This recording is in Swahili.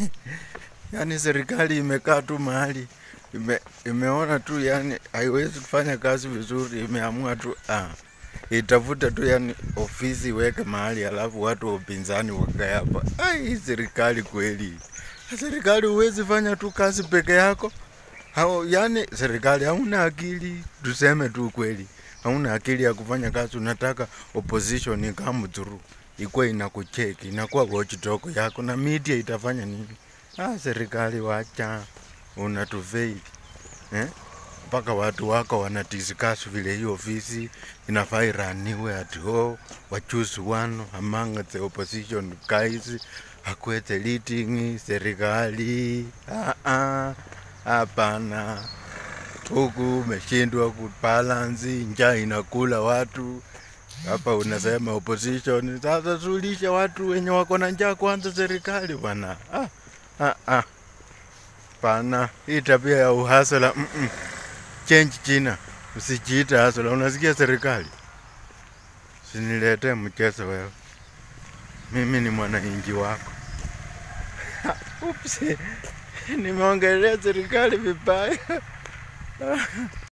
yani serikali imekaa tu mahali ime, imeona tu yani haiwezi kufanya kazi vizuri, imeamua tu ah, itafute tu yani ofisi iweke mahali, alafu watu wa upinzani wakae hapa. Ai, hii serikali kweli, serikali huwezi fanya tu kazi peke yako hao, yani serikali hauna akili, tuseme tu kweli, hauna akili ya kufanya kazi. Unataka opposition come through ikuwa inakucheki, inakuwa watchdog yako, na media itafanya nini? Ah, serikali wacha, unatufail eh? mpaka watu wako wana discuss vile hiyo ofisi inafaa iraniwe at all wa choose one among the opposition guys akwete leading serikali ah, ah, hapana huku umeshindwa kubalance, njaa inakula watu hapa. Unasema opposition, sasa sulisha watu wenye wako na njaa kwanza, serikali bwana. Ah, ah, ah. Pana hii tabia ya uhasala mm -mm. Change jina, usijiita hasala. Unasikia serikali? Siniletee mchezo wewe, mimi ni mwananchi wako. Ups, nimeongelea serikali vibaya.